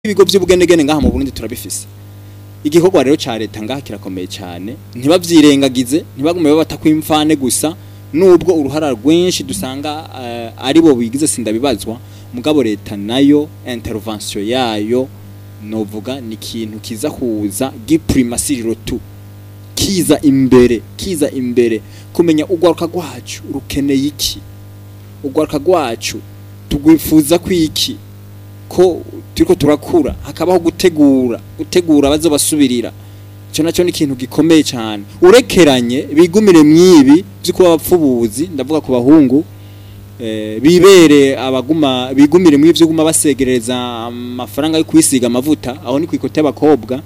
ibigo by'ubugenegene ngaha mu Burundi turabifise igikorwa rero ca leta ngaha kirakomeye cyane ntibavyirengagize ntibagume babata kwimfane gusa nubwo uruhara rwinshi dusanga uh, ari bo bigize sindabibazwa mugabo leta nayo intervention yayo novuga ni ikintu kiza kuza giprimasiriro tu kiza imbere kiza imbere kumenya ugwaruka rwacu rukeneye iki ugwaruka rwacu tugwifuza kwiki ko turiko turakura hakabaho gutegura gutegura bazobasubirira ico naco ni ikintu gikomeye cyane urekeranye bigumire mwibi by'uko abapfubuzi ndavuga ku bahungu eh, bibere abaguma bigumire mwivyo byo guma basegereza amafaranga yo kwisiga amavuta aho ni kwikote y'abakobwa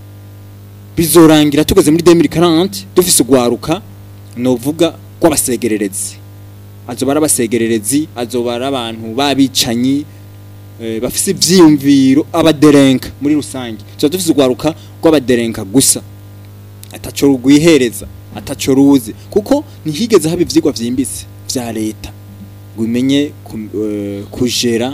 bizorangira tugeze muri 2040 dufise ugwaruka novuga rw'abasegererezi azoba ari abasegererezi azoba ari abantu babicanyi eh, bafise ivyiyumviro abaderenka muri rusange tuba dufise ugwaruka rw'abaderenka gusa ataco rugwihereza ataco ruzi kuko ntihigeze haba ivyigwa vyimbitse vya leta ngo imenye ku- eh, kujera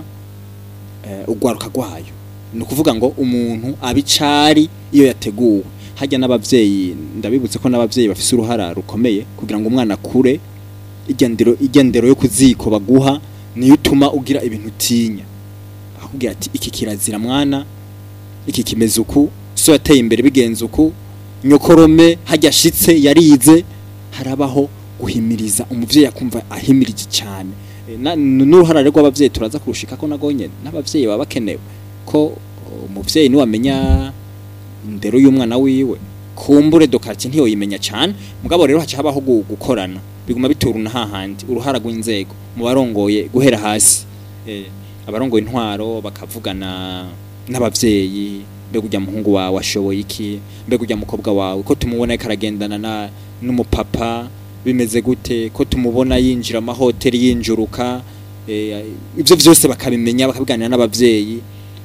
eh, ugwaruka rwayo ni ukuvuga ngo umuntu abicari iyo yateguwe hajya n'abavyeyi ndabibutse ko n'abavyeyi bafise uruhara rukomeye kugira ngo umwana akure igendero igendero yo kuziko baguha niyo utuma ugira ibintu utinya akubwira ati iki kirazira mwana iki kimeze uku so yateye imbere bigenze uku nyokorome hajya ashitse yarize harabaho guhimiriza umuvyeyi akumva ahimirije cyane E, na- n'uruhara rero rw'abavyeyi turaza kurushika ko nagonye n'abavyeyi baba bakenewe ko umuvyeyi niwe amenya indero y'umwana wiwe kumbure dokarti ntiyoyimenya cyane mugabo rero haca habaho gu- gukorana biguma bituruna hahandi uruhara rw'inzego mu barongoye guhera hasi eh, abarongoye intwaro bakavugana n'abavyeyi mbega ujya muhungu wawe ashoboye iki mbega ujya mukobwa wawe ko tumubona ariko aragendana na n'umupapa bimeze gute ko tumubona yinjira amahoteli yinjuruka eh, ibyo byose bakabimenya bakabiganira n'abavyeyi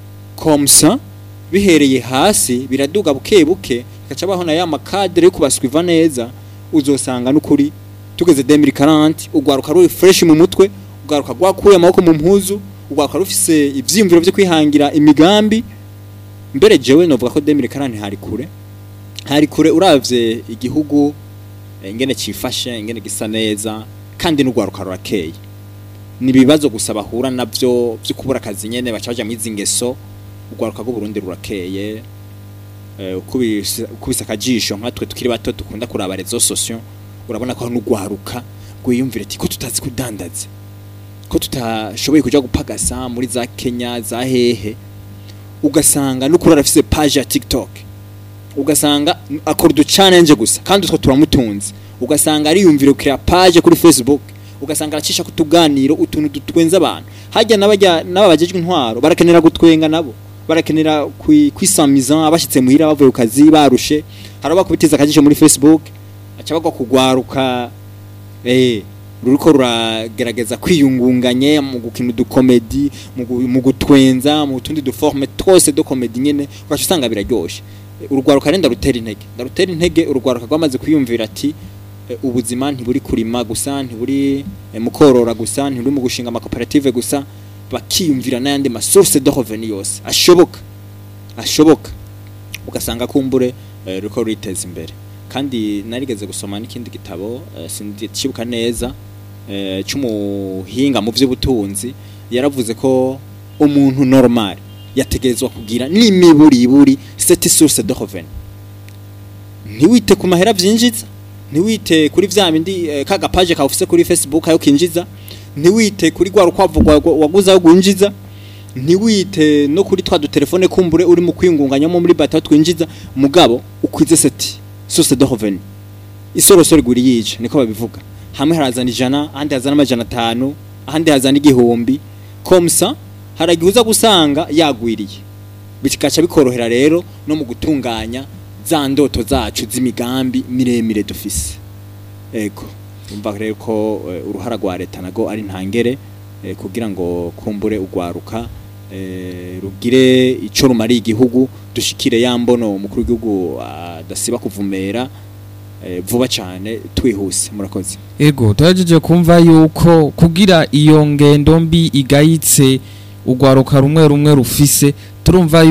komsa bihereye hasi biraduga buke buke gaca bahona ya makadere yo kubaswiva neza uzosanga n'ukuri tugeze 2040 ugwaruka ruri fresh mu mutwe ugwaruka rwakuye amaboko mu mpuzu ugwaruka rufise ivyiyumviro vyo kwihangira imigambi mbere jewe novuga ko 2040 hari kure hari kure uravye igihugu eh, ingene cifashe ingene gisa neza kandi n'ugwaruka rurakeye ni ibibazo gusa bahura navyo vyo kubura akazi nyene baca baja mwizi ngeso ugwaruka rw'u Burundi rurakeye eh, ukubise ukubise akajisho nkatwe tukiri bato dukunda kuraba rezo sosio urabona ko n'ugwaruka gwiyumvira ati ko tutazi kudandaza ko tutashoboye kuja gupagasa muri za Kenya za hehe ugasanga n'ukuri arafise page ya TikTok ugasanga akora udu challenge gusa kandi utwo turamutunze ugasanga ariyumvira kuri page kuri Facebook ugasanga aracisha kutuganiro utuntu dutwenza abantu hajya n'abajya n'ababajejwe intwaro barakenera gutwenga nabo barakenera kwi- kwisamiza abashitse muhira bavuye ku kazi barushe haraba kubitiza akajisho muri Facebook aca bagwa kugwaruka eh ruriko ruragerageza kwiyungunganye mu gukina udukomedi mu gu- mu gutwenza mu tundi duforme twose do komedi nyene ugaca usanga biraryoshe Eh, urugwaruka renda rutera intege ndarutera intege urugwaruka rwamaze kwiyumvira ati eh, ubuzima ntiburi kurima gusa ntiburi eh, mu korora gusa ntiburi mu gushinga amakoperative gusa bakiyumvira n'ayandi masource de revenu yose ashoboka ashoboka ugasanga kumbure eh, ruriko ruriteza imbere kandi narigeze gusoma n'ikindi gitabo eh, sindikibuka neza eh, c'umuhinga mu vy'ubutunzi yaravuze ko umuntu normal yategerezwa kugira n'imiburiburi cette source de revenu ntiwite ku mahera vyinjiza ntiwite kuri vya bindi eh, ka gapaje ka ufise kuri Facebook ayo kinjiza ntiwite kuri gwa rukwavu rwa- waguze ayo gwinjiza ntiwite no kuri twa dutelefone kumbure uri mu kwingunganyamo muri bata twinjiza mugabo ukwize seti source de revenu isorosoro iguri yica niko babivuga hamwe harazana ijana ahandi hazana amajana atanu ahandi hazana igihumbi komsa haragihuza gusanga yagwiriye bikaca bikorohera rero no mu gutunganya za ndoto zacu z'imigambi miremire dufise ego umva rero ko eh, uruhara rwa leta nago ari ntangere eh, kugira ngo kumbure ugwaruka eh, rugire ico rumariye igihugu dushikire ya mbono umukuru w'igihugu adasiba kuvumera eh, vuba cyane twihuse murakoze ego turagejeje kumva yuko kugira iyo ngendo mbi igayitse urwaruka rumwe rumwe rufise turumva